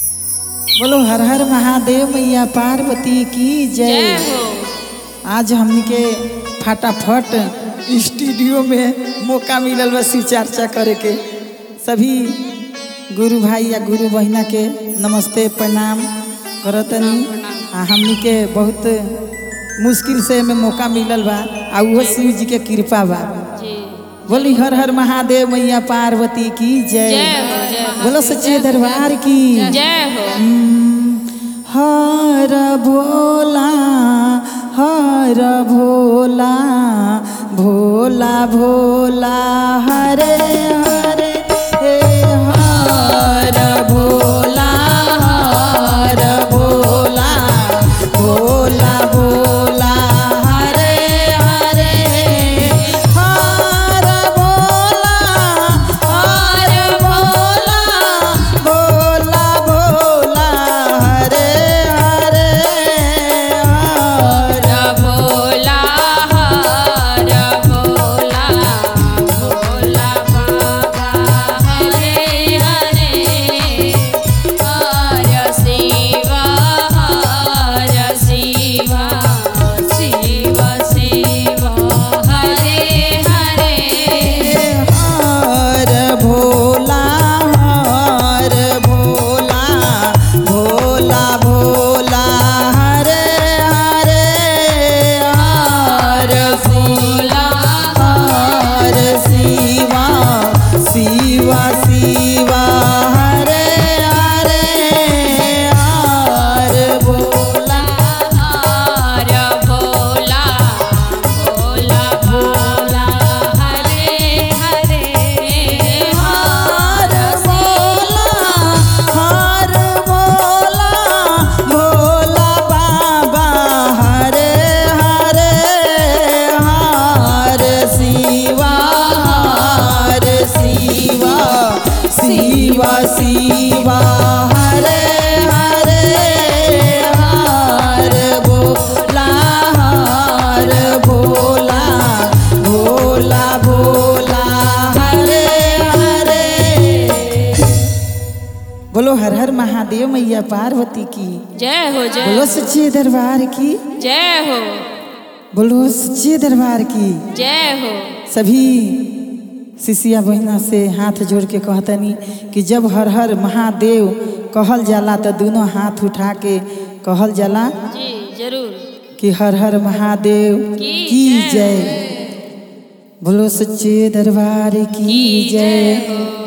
बोलो हर हर महादेव मैया पार्वती की जय जय हो आज हमनी के फटाफट स्टूडियो में मौका मिलल बा शिव चर्चा करे के सभी गुरु भाई या गुरु बहिना के नमस्ते प्रणाम करतनी आ हमनी के बहुत मुश्किल से में मौका मिलल बा आ उहो शिव जी के कृपा बा जी बोली हर हर महादेव मैया पार्वती की जय जय हो जय हो बोलो सच्चे दरबार की जय हो हर भोला हर भोला भोला भोला हरे हरे हे हर भोला हर भोला भोला भोला हरे हरे हर भोला हर भोला भोला भोला हरे हरे हर भोला हर भोला भोला बाबा हरे हरे हर शिवा हर शिवा शिव शिव हरे हरे हर भोला हर भोला भोला भोला हरे हरे हर भोला हर शिवा शिवा शिवा हरे हरे हर भोला हर भोला भोला भोला हरे हरे हर भोला हर भोला भोला बाबा हरे हरे हर शिवा हर शिवा शिवा शिवा हरे हरे हर भोला हर भोला भोला भोला हरे हरे बोलो हर हर महादेव मैया पार्वती की जय हो जय बोलो सच्चे दरबार की जय हो बोलो सच्चे दरबार की जय हो सभी शिष्या बहिना से हाथ जोड़ के कहतनी कि जब हर हर महादेव कहल जाला तो दोनों हाथ उठा के कहल जाला जी जरूर कि हर हर महादेव की की जय। जय बोलो सच्चे दरबार की की जय जय हो